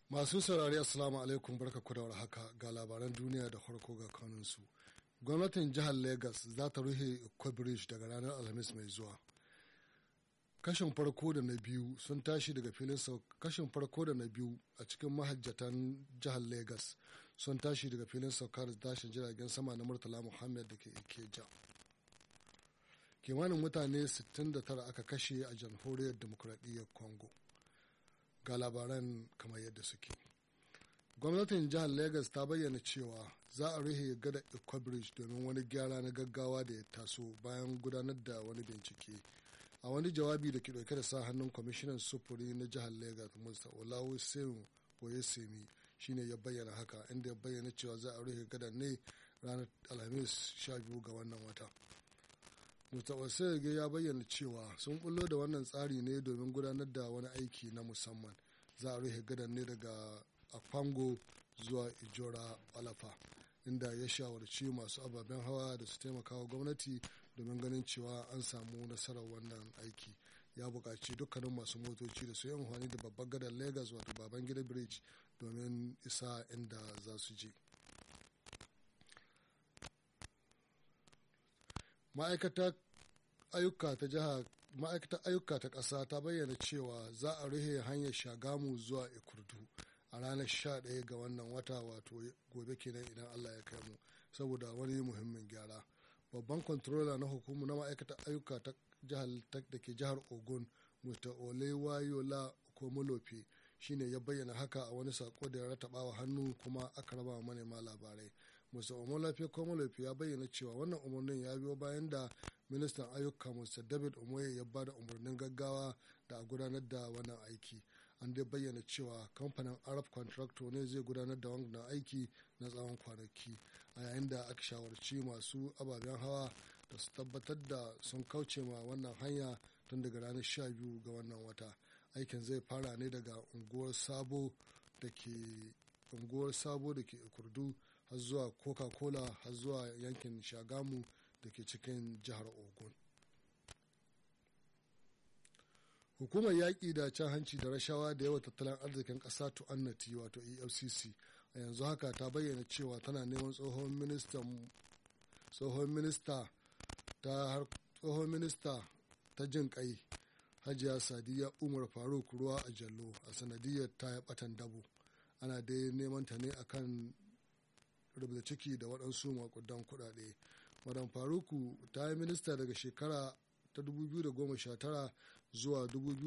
Masu saurari Assalamu alaikum barka ku da haka ga labaran duniya da farko ga kanunsu. Gwamnatin jihar Legas za ta rufe Iko Bridge daga ranar Alhamis mai zuwa. Kashin farko da na biyu sun tashi daga filin kashin farko da na biyu a cikin mahajjatan jihar Legas sun tashi daga filin saukar da tashin jiragen sama na Murtala Muhammad da ke Ikeja. Kimanin mutane 69 aka kashe a jamhuriyar demokuraɗiyyar Congo. ga labaran kamar yadda suke gwamnatin jihar lagos ta bayyana cewa za a rufe gada bridge domin wani gyara na gaggawa da ya taso bayan gudanar da wani bincike a wani jawabi da ke dauke da sa hannun kwamishinan sufuri na jihar lagos mr olawu seun oyesemi shine ya bayyana haka inda ya bayyana cewa za a rufe gadan ne ranar alhamis 12 ga wannan wata Mustapha ya bayyana cewa sun bullo da wannan tsari ne domin gudanar da wani aiki na musamman. Za a rufe gadan ne daga Akwango zuwa Ijora Alafa, inda ya shawarci masu ababen hawa da su taimaka wa gwamnati domin ganin cewa an samu nasarar wannan aiki. Ya buƙaci dukkanin masu motoci da su yi amfani da babban gadar Lagos wato Babangida Bridge domin isa inda za su je. ma'aikatar ayyuka ta jiha ma'aikatar ayyuka ta ƙasa ta bayyana cewa za a rufe hanyar shagamu zuwa ikurdu a ranar 11 ga wannan wata wato gobe kenan idan allah ya kai mu saboda wani muhimmin gyara babban kwantarola na hukumu na ma'aikatar ayyuka ta jihar da ke jihar ogun mr olewayola komolofe shine ya bayyana haka a wani sako da ya rataba wa hannu kuma aka raba wa manema labarai musa omolafe komolofe ya bayyana cewa wannan umarnin ya biyo bayan da ministan ayyuka mr david omoye ya ba da umarnin gaggawa da a gudanar da wannan aiki an dai bayyana cewa kamfanin arab contractor ne zai gudanar da wannan aiki na tsawon kwanaki a yayin da aka shawarci masu ababen hawa da su tabbatar da sun kauce ma wannan hanya tun daga ranar 12 ga wannan wata aikin zai fara ne daga unguwar sabo da ke unguwar sabo da ke kurdu har zuwa coca-cola har zuwa yankin shagamu da ke cikin jihar ogun hukumar yaƙi da cin hanci da rashawa da yawa tattalin arzikin ƙasa tu'annati wato efcc a yanzu haka ta bayyana cewa tana neman tsohon ministan tsohon minista ta tsohon minista ta jin kai hajiya sadiya umar faruk ruwa a jallo a sanadiyar ta ya batan dabo ana dai neman ta ne akan rubuta ciki da waɗansu makudan kuɗaɗe madam faruku ta yi minista daga shekara ta 2019 zuwa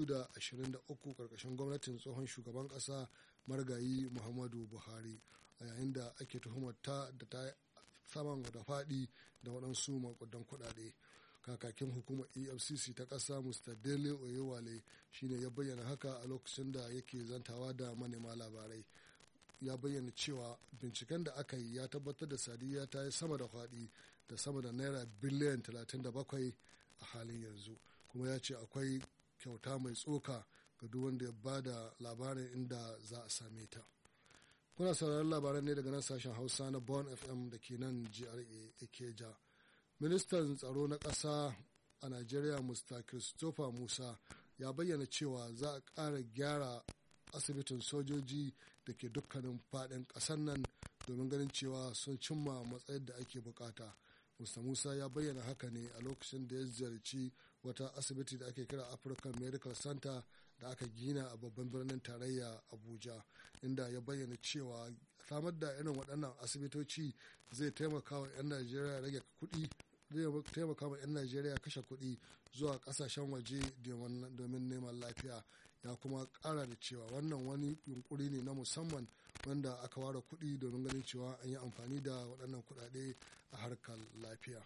2023 ƙarƙashin gwamnatin tsohon shugaban ƙasa margayi muhammadu buhari a yayin da ake tuhumar ta da ta saman da faɗi da waɗansu makudan kuɗaɗe kakakin hukumar efcc ta ƙasa mr dele oyewale shine ya bayyana haka a lokacin da yake zantawa da manema labarai ya bayyana cewa binciken da aka yi ya tabbatar da sadiya ta yi sama da faɗi da sama da naira biliyan 37 a halin yanzu kuma ya ce akwai kyauta mai tsoka ga duk wanda ya ba da labarin inda za a same ta kuna sauraron labaran ne daga nan sashen hausa na bon fm da ke nan gra ikeja ministan tsaro na ƙasa a najeriya mr christopher musa ya bayyana cewa za a ƙara gyara asibitin sojoji da ke dukkanin faɗin ƙasar nan domin ganin cewa sun cimma matsayin da ake bukata musta musa ya bayyana haka ne a lokacin da ya ziyarci wata asibiti da ake kira african medical center da aka gina a babban birnin tarayya abuja inda ya bayyana cewa samar da irin waɗannan asibitoci zai taimaka wa 'yan najeriya rage kuɗi zai taimaka wa 'yan najeriya kashe kuɗi zuwa ƙasashen waje domin neman lafiya ya kuma ƙara da cewa wannan wani yunkuri ne na musamman wanda aka ware kuɗi domin ganin cewa an yi amfani da waɗannan kuɗaɗe a harkar lafiya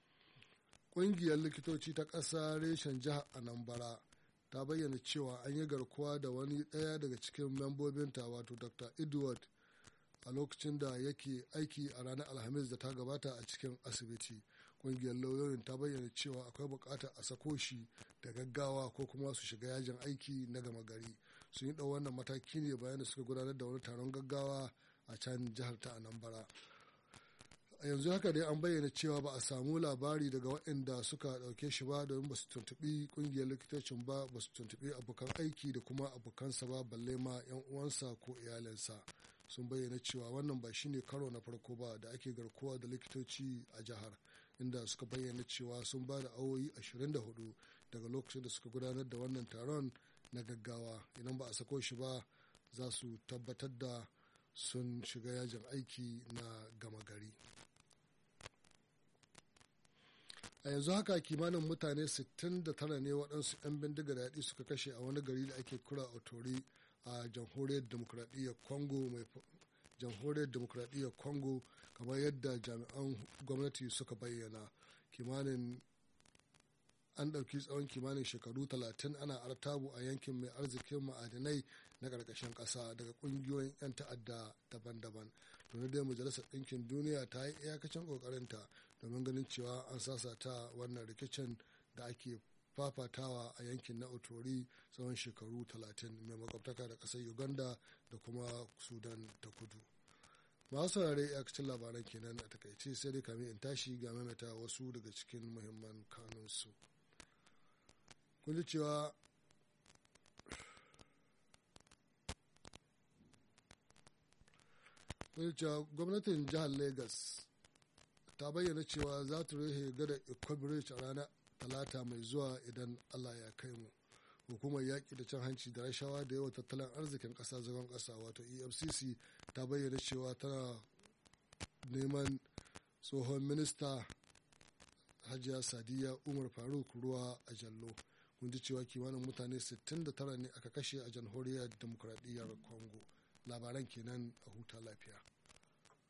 ƙungiyar likitoci ta ƙasa reshen jihar anambra ta bayyana cewa an yi garkuwa da wani ɗaya daga cikin membobinta wato dr edward a lokacin da yake aiki a ranar alhamis da ta gabata a cikin asibiti ƙungiyar lauyoyin ta bayyana cewa akwai buƙatar a sako shi da gaggawa ko kuma su shiga yajin aiki na gama gari sun yi ɗau wannan mataki ne bayan da suka gudanar da wani taron gaggawa a can jihar ta anambra a yanzu haka dai an bayyana cewa ba a samu labari daga waɗanda suka ɗauke shi ba domin ba su tuntuɓi ƙungiyar likitocin ba ba su tuntuɓi abokan aiki da kuma abokansa ba balle ma 'yan uwansa ko iyalinsa sun bayyana cewa wannan ba shine karo na farko ba da ake garkuwa da likitoci a jihar inda suka bayyana cewa sun ba da awoyi 24 daga lokacin da suka gudanar da wannan taron na gaggawa idan ba a sako shi ba za su tabbatar da sun shiga yajin aiki na gama gari a yanzu haka kimanin mutane 69 ne waɗansu 'yan bindiga daɗi suka kashe a wani gari da ake kura otori a jamhuriyar demokradiyyar congo mai jamhuriyar demokradiyyar congo kamar yadda jami'an gwamnati suka bayyana kimanin an ɗauki tsawon kimanin shekaru talatin ana artabu a yankin mai arzikin ma'adinai na ƙarƙashin ƙasa daga ƙungiyoyin 'yan ta'adda daban-daban tuni dai majalisar ɗinkin duniya ta yi iyakacin ƙoƙarinta domin ganin cewa an sasata wannan rikicin da ake fafatawa a yankin na otori tsawon shekaru talatin mai makwabtaka da ƙasar uganda da kuma sudan ta kudu masu saurare iyakacin labaran kenan a takaice sai dai kamin in tashi ga maimaita wasu daga cikin muhimman kanunsu kun ji cewa cewa gwamnatin jihar lagos ta bayyana cewa za ta rufe gada bridge a ranar talata mai zuwa idan allah ya kai mu hukumar yaƙi da cin hanci da rashawa da yawa tattalin arzikin ƙasa zagon ƙasa wato efcc ta bayyana cewa tana neman tsohon minista hajiya sadiya umar faruk ruwa a jallo kun ji cewa kimanin mutane 69 ne aka kashe a jamhuriyar demokradiyyar congo labaran kenan a huta lafiya